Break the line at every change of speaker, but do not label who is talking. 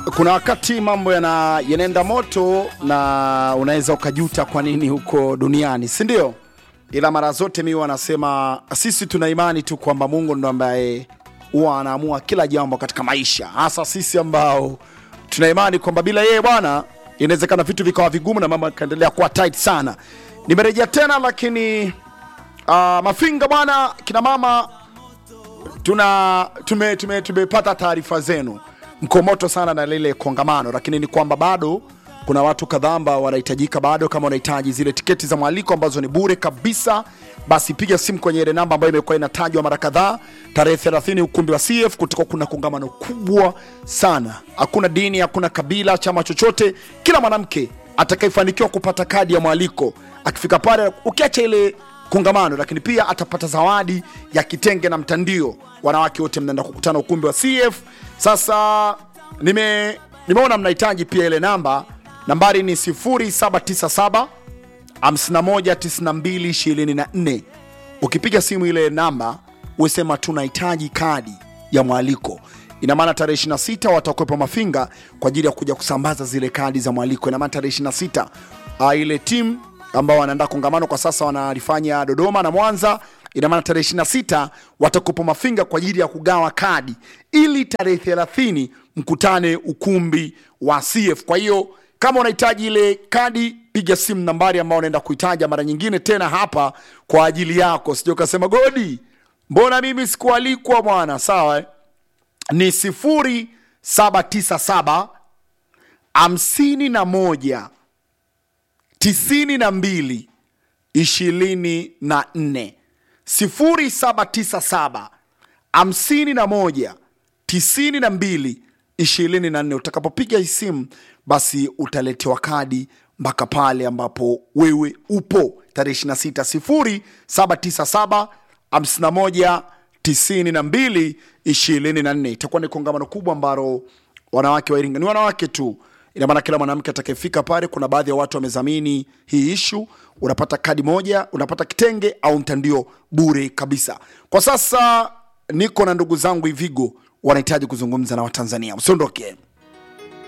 kuna wakati mambo yana yanaenda moto na unaweza ukajuta kwa nini huko duniani si ndio ila mara zote mi wanasema sisi tuna imani tu kwamba mungu ndo ambaye huwa anaamua kila jambo katika maisha hasa sisi ambao tuna imani kwamba bila yeye bwana inawezekana vitu vikawa vigumu na mambo yakaendelea kuwa tight sana nimerejea tena lakini uh, mafinga bwana kina mama tuna tume, tume, tumepata taarifa zenu mko moto sana na lile kongamano lakini ni kwamba bado kuna watu kadhaa ambao wanahitajika bado kama unahitaji zile tiketi za mwaliko ambazo ni bure kabisa basi piga simu kwenye ile namba ambayo imekuwa inatajwa mara kadhaa tarehe 30 ukumbi wa cf kutoka kuna kongamano kubwa sana hakuna dini hakuna kabila chama chochote kila mwanamke atakayefanikiwa kupata kadi ya mwaliko akifika pale ukiacha ile kongamano lakini pia atapata zawadi ya kitenge na mtandio wanawake wote mnaenda kukutana ukumbi wa cf sasa nime nimeona mnahitaji pia ile namba nambari ni 0797 519224 ukipiga simu ile namba usema tunahitaji kadi ya mwaliko ina maana tarehe 26 watakwepa mafinga kwa ajili ya kuja kusambaza zile kadi za mwaliko ina maana tarehe 26 uh, ile timu ambao wanaandaa kongamano kwa sasa wanalifanya dodoma na mwanza ina maana tarehe 26 watakupa mafinga kwa ajili ya kugawa kadi ili tarehe 30 mkutane ukumbi wa cf kwa hiyo kama unahitaji ile kadi piga simu nambari ambayo unaenda kuitaja mara nyingine tena hapa kwa ajili yako sija ukasema godi mbona mimi sikualikwa bwana sawa eh? ni 0797 hamsini na moja tisini na mbili ishirini na nne sifuri saba tisa saba hamsini na moja tisini na mbili ishirini na nne utakapopiga hii simu basi utaletewa kadi mpaka pale ambapo wewe upo tarehe 26 sifuri saba tisa saba hamsini na moja tisini na mbili ishirini na nne itakuwa ni kongamano kubwa ambalo wanawake wa iringa ni wanawake tu ina maana kila mwanamke atakayefika pale kuna baadhi ya watu wamezamini hii ishu unapata kadi moja unapata kitenge au mtandio bure kabisa kwa sasa niko na ndugu zangu ivigo wanahitaji kuzungumza na watanzania usiondoke